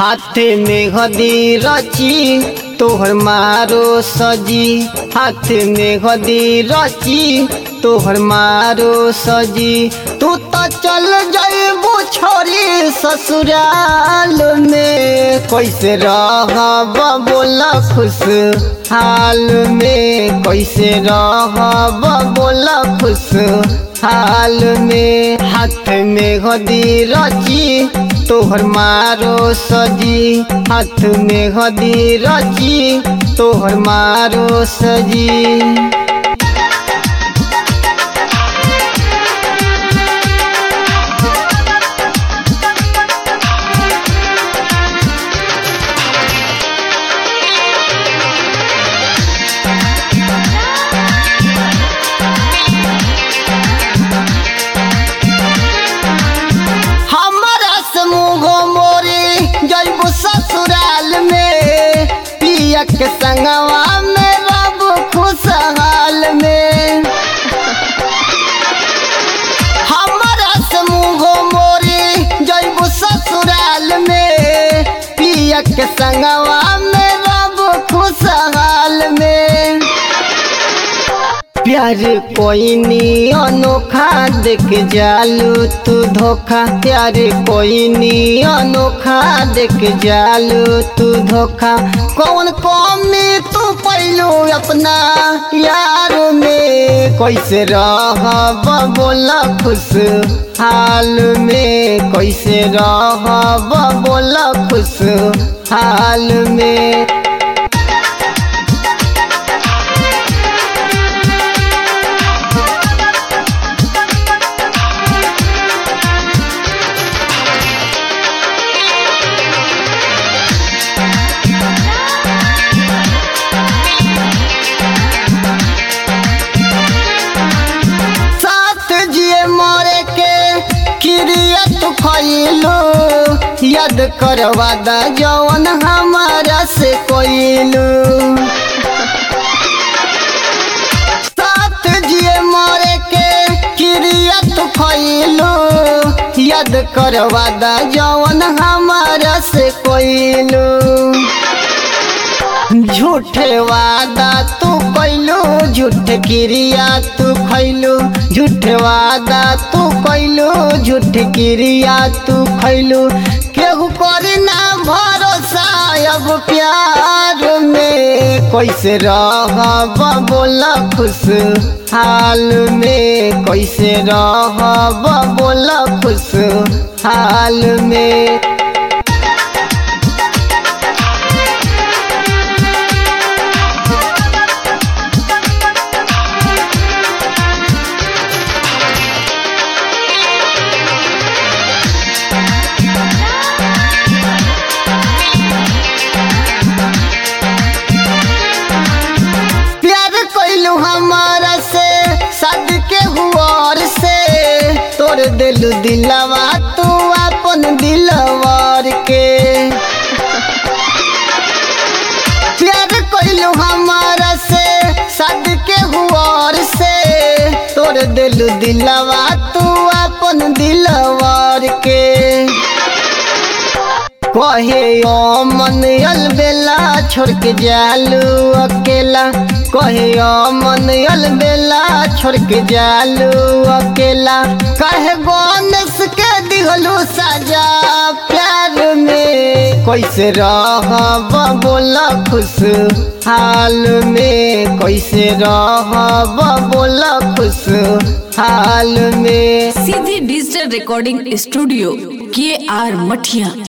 हाथ में गदी रची तोहर मारो सजी हाथ में गदी रची तोहर मारो सजी तू तो चल जाइबू छोरी ससुराल में कैसे रहब बोला खुश हाल में कैसे रहब बोला खुश हाल में हाथ में गदी रची तोहर मारो सजी हाथ में गदी रची तोहर मारो सजी हमारा समूह मोरी जैबू ससुराल में पिया के संगवा में रब खुशहाल में हमारा समूह मोरी जैबू ससुराल में पिया के संगवा में रब खुशहाल में प्यार कोई नी अनोखा देख जालू तू धोखा प्यार कोई नी अनोखा देख जालू तू धोखा कौन कमी तू पैलू अपना यार में कैसे रहब बोला खुश हाल में कैसे रहब बोला खुश हाल में साथ जिए मरे के क्रिया तू खैलू याद कर वादा जवन हमारा से कोइलू साथ जिए मरे के क्रिया तू खैलू याद कर वादा जवन हमारा से कोइलू झूठे वादा तू कैलू झूठ क्रिया तू खैलू झूठे वादा तू कैलू झूठ क्रिया तू खैलू केहू करी ना भरोसा अब प्यार में कैसे रहब बोला खुश हाल में कैसे रहब बोला खुश हाल में प्यार कैलू हमारा से सद के हुआर से तोड़ दिलू दिलवा तू अपन दिलवार के प्यार कैलू हमारा से सद के हुआर से तोड़ दिलू दिलवा तू अपन दिलवार के कहे ओ मन अलबेला छोड़ के जालू अकेला कहे ओ मन अलबेला छोड़ के जालू अकेला कहे गणेश के दिहलू सजा प्यार में कैसे रहब बोला खुश हाल में कैसे रहब बोला खुश हाल में सीधी डिजिटल रिकॉर्डिंग स्टूडियो के आर मठिया